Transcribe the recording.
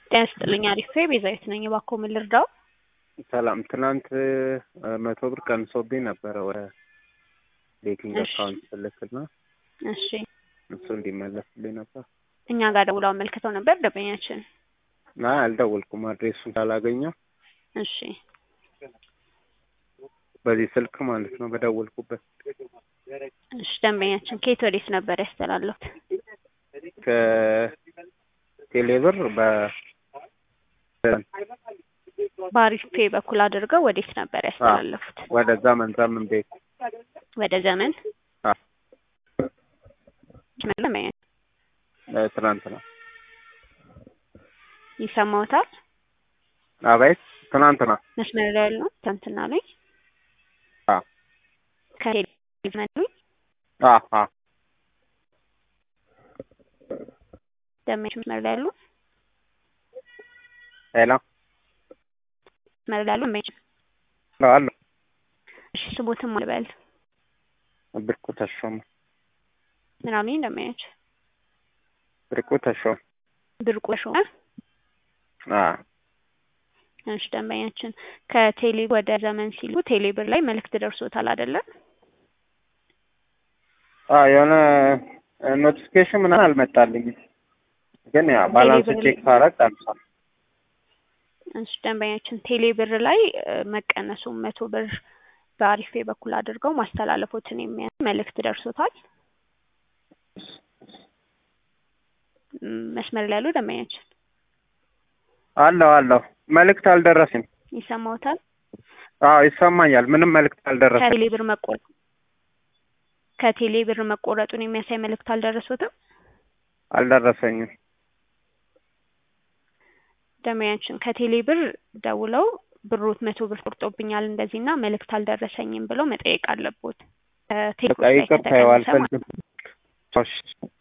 ጤና ይስጥልኝ አሪፍ ቤዛዊት ነኝ። እባክዎ ምን ልርዳው? ሰላም ትናንት መቶ ብር ቀንሶብኝ ነበረ ወደ ቤቲንግ እሺ። አካውንት ስልክና እሺ እሱ እንዲመለስልኝ ነበር። እኛ ጋር ደውለው አመልክተው ነበር ደንበኛችን። ና አልደወልኩም፣ አድሬሱን ካላገኘው እሺ በዚህ ስልክ ማለት ነው በደወልኩበት እሺ ደንበኛችን ከየት ወዴት ነበር ያስተላለፉት? ከቴሌብር በ በአሪፍ ፔ በኩል አድርገው ወዴት ነበር ያስተላለፉት? ወደ ዘመን ዘመን ቤት ወደ ዘመን አ ደንበኛ ትናንትና ይሰማዎታል? አቤት ትናንትና መስመር ላይ ያሉ ትናንትና ላይ አ ከቴሌቪዥን ላይ አ አ ደንበኞች መስመር ላይ ያሉ ሄሎ መስመር ላይ ያሉ ደንበኞች አሎ እሺ ስቦትም አልበል ብርቁ ተሾመ ምን አሉኝ ደንበኞች ብርቁ ተሾመ ብርቁ ሾመ አ እሺ ደንበኛችን ከቴሌ ወደ ዘመን ሲሉ ቴሌ ብር ላይ መልእክት ደርሶታል አይደለም? አ የሆነ ኖቲፊኬሽን ምናምን አልመጣልኝም፣ ግን ያ ባላንስ ቴሌብር ቼክ ሳረግ ቀንሷል። እሺ ደንበኛችን ቴሌ ብር ላይ እ፣ መቀነሱን መቶ ብር በአሪፌ በኩል አድርገው ማስተላለፎትን የሚያሳይ መልእክት ደርሶታል። ም፣ መስመር ላይ ያሉ ደንበኛችን አለሁ አለሁ መልእክት አልደረሰም። ይሰማዎታል? አዎ ይሰማኛል። ምንም መልእክት አልደረሰም። ከቴሌ ብር መቆረጥ ከቴሌ ብር መቆረጡን የሚያሳይ መልእክት አልደረሶትም? አልደረሰኝም። ደንበኛችን ከቴሌ ብር ደውለው ብሮት መቶ ብር ቆርጦብኛል እንደዚህና መልእክት አልደረሰኝም ብለው መጠየቅ አለቦት። ከቴሌ በቃ ይቅርታ፣ ያው ከተቀነሰ ማለት አልፈልግም። እሺ